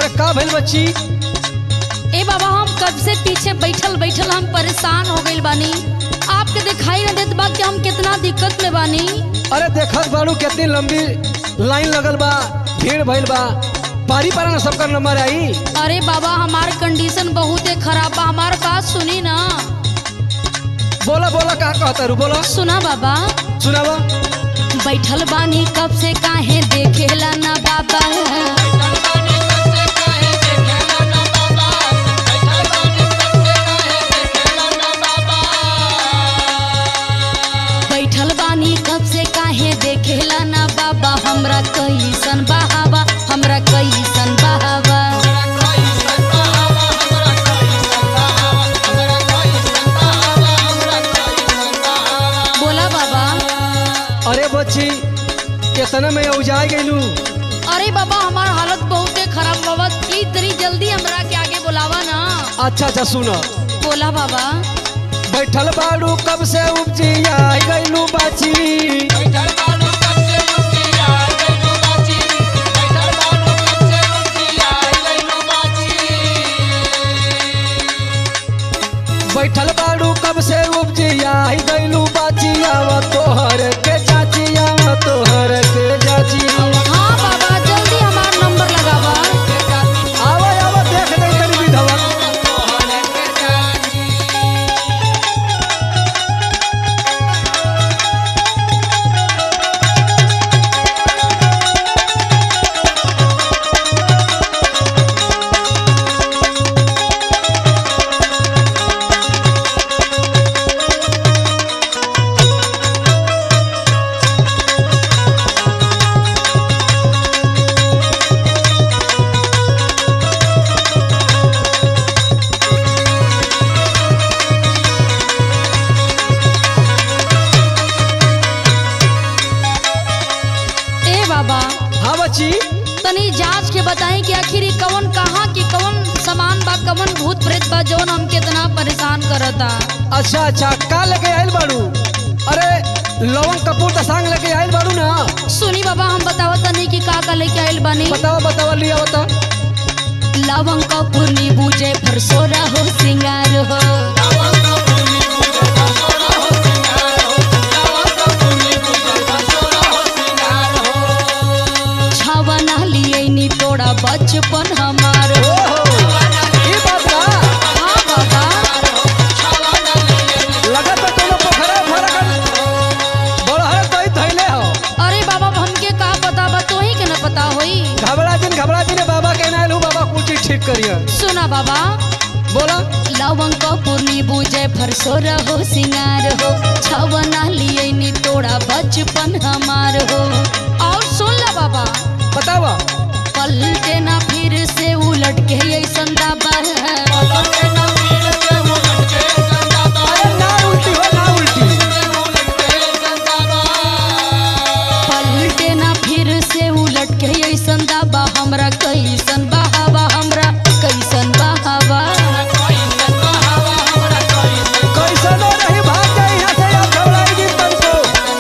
का भइल बच्ची ए बाबा हम कब से पीछे बैठल बैठल हम परेशान हो गइल बानी आपके दिखाई न देत बा कि हम कितना दिक्कत में बानी अरे देखत बाड़ू कितनी लंबी लाइन लगल बा भीड़ भइल बा पारी पारा ना सबका नंबर आई अरे बाबा हमार कंडीशन बहुत खराब बा हमार बात सुनी ना बोला बोला का कहता रू बोला सुना बाबा सुनावा बैठल बानी कब से काहे देखेला ना बाबा बैठल बानी कब से काहे देखेला ना बाबा हमरा कैसन बहावा हमरा कैसन बहावा बोला बाबा अरे बच्ची कितना में उजा गइलू अरे बाबा हमार हालत बहुत खराब बाबा प्लीज जरी जल्दी हमरा के आगे बुलावा ना अच्छा अच्छा सुनो बोला बाबा बैठल बाड़ू कब से उपजी आई गइलू बाची बैठल बाड़ू कब से उपजी आई गइलू बाची आवा तोहर के चाची आवा तोहर के चाची हाँ बाबा जल्दी हमार नंबर लगावा आवा आवा देख दे तनी विधवा ए बाबा हाँ बच्ची तनी जांच के बताई कि आखिर ई कवन कहाँ की कवन सामान बा कवन भूत प्रेत बा जौन हमके इतना परेशान करता अच्छा अच्छा का लेके आइल बाड़ू अरे लवंग कपूर का सांग लेके आइल बाड़ू ना सुनी बाबा हम बतावत तनी कि का का लेके आइल बानी बतावा बतावा लिया बता लवंग कपूर नींबू जयफल सोरा हो सिंगार हो छवना लिए नी तोड़ा बचपन हमार हो ओहो ई बात बा हाँ बाबा लगत बा कोनो पोखरा फरकल बड़हर कई धइले हो अरे बाबा हमके का पता बा तोही के न पता होई घबरा जिन घबरा जिन बाबा के नाइल हूँ बाबा कुछ चीज ठीक करिए सुना बाबा बोला लवंग कपूर नींबू जयफल सोरा हो सिंगार हो छवना लिए नी तोड़ा बचपन हमार हो और सुन ला बाबा बतावा पलटे ना फिर से उलट के ऐसन दाबा है अरे ना उल्टी हो ना उल्टी पलटे ना फिर से उलट के ऐसन दाबा हमरा कैसन बहावा हमरा कैसन बहावा कैसनो नहीं भाग जाए यहाँ से आप घबराई जिन तुमको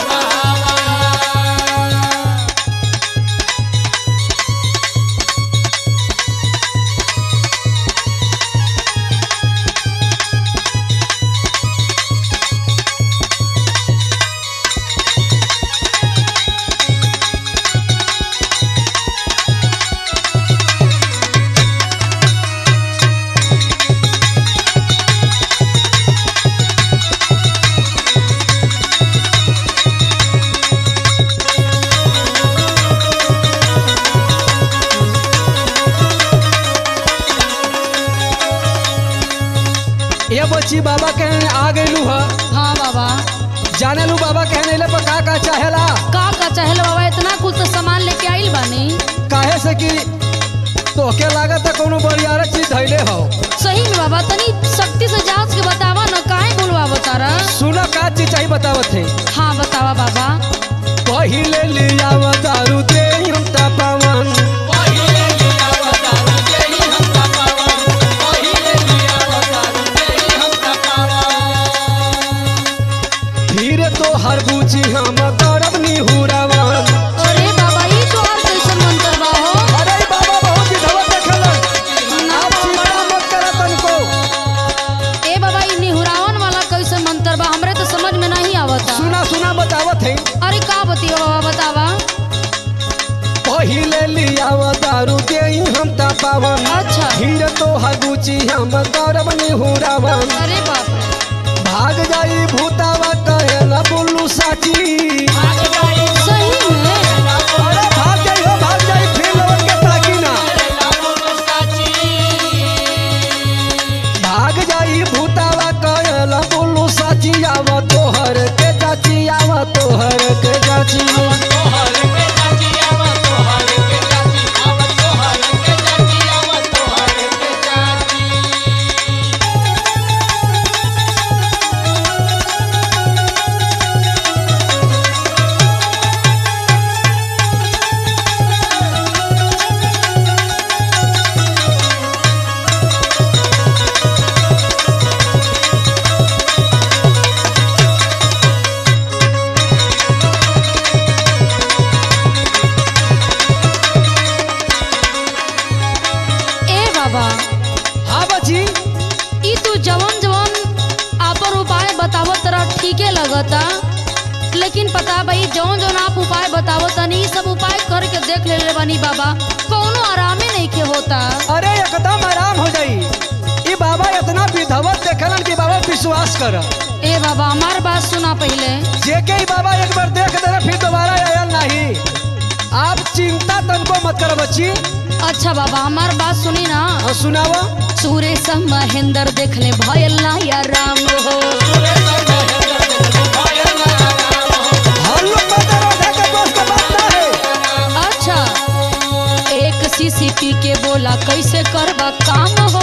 ये बच्ची बाबा के आ गइलू ह हाँ बाबा जाने लू बाबा के नेले पर का का चाहेला का का चाहेला बाबा इतना कुछ तो सामान लेके आइल बानी काहे से कि तोहके लागत है कोनो बड़ियार चीज धैले हो सही में बाबा तनी सख्ती से जांच के बतावा न काहे बोलवा बतारा सुनो का चीज चाहिए बतावत है हाँ बतावा बाबा पहिले लिया दारू दे हम पावन फिर तो हर बूझी हम गौरव निहुरावन अरे बाबा ई तो और कैसन मंत्र बा हो अरे बाबा बहुत विधवा देखलन दारू दे हम ता पावन अच्छा हीर तो हगुची हम गौरव निहुरावन अरे बाप रे भाग जाई भूतावा कहेला बोलू साची सही में अरे भाग जाई हो भाग जाई फिर लौट के ताकी ना भाग जाई भूतावा कहेला बोलू साची आव तोहर के चाची आव तोहर के चाची ए बाबा हाँ बची ई तू जवन जवन आपन उपाय बतावत तरह ठीके लगता लेकिन पता भाई जौन जौन आप उपाय बतावत तनी ई सब उपाय करके देख ले बानी बाबा कौनो आरामे नहीं के होता अरे एकदम आराम हो जाई ई बाबा इतना विधवत देखलन कि बाबा विश्वास कर ए बाबा हमार बात सुना पहले जेके ही बाबा एक बार देख देना फिर दोबारा आयल नहीं आप चिंता तनको मत करो बच्ची अच्छा बाबा हमार बात सुनी ना और सुनावा सुरेश महेंद्र देखले भयल ना या राम हो हम लोग पता रखा के दोस्त का बात ना है अच्छा एक सीसीपी के बोला कैसे करबा काम हो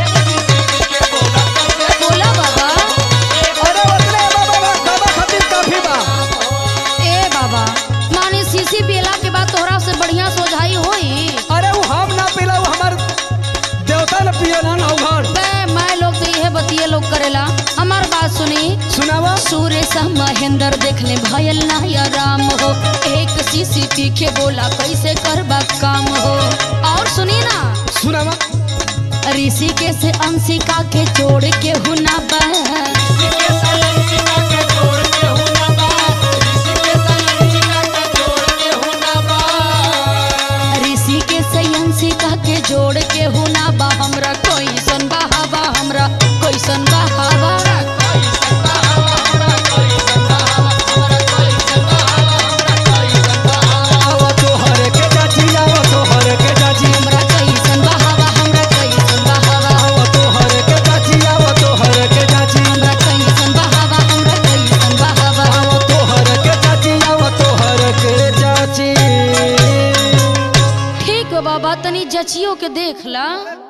बोला बाबा अरे उतने बाबा बा बाबा खातिर काफी बा ए बाबा माने सीसी पीला के बाद तोहरा से बढ़िया सोझाई होई अरे वो हम ना पीला वो हमार देवता न पिए ना ना घर बे मैं लोग तो यह बतिये लोग करेला हमार बात सुनी सुनावा सुरेश महेंद्र देखले भयल ना या राम हो एक सीसीपी के बोला कैसे करबा काम हो और सुनी ना सुनावा ऋषिके से अंशिका के जोड़ के हुना बा ऋषिके से अंशिका के जोड़ के हुना बा हमरा कैसन बहावा हमरा कैसन बहावा आवा तोहर के चाची आवा तोहर के चाची हमरा कैसन बहावा हमरा कैसन बहावा आवा तोहर के चाची आवा तोहर के चाची हमरा कैसन बहावा हमरा कैसन बहावा आवा तोहर के चाची आवा तोहर के चाची ठीक बा बाबा तनी जचियो के देख ला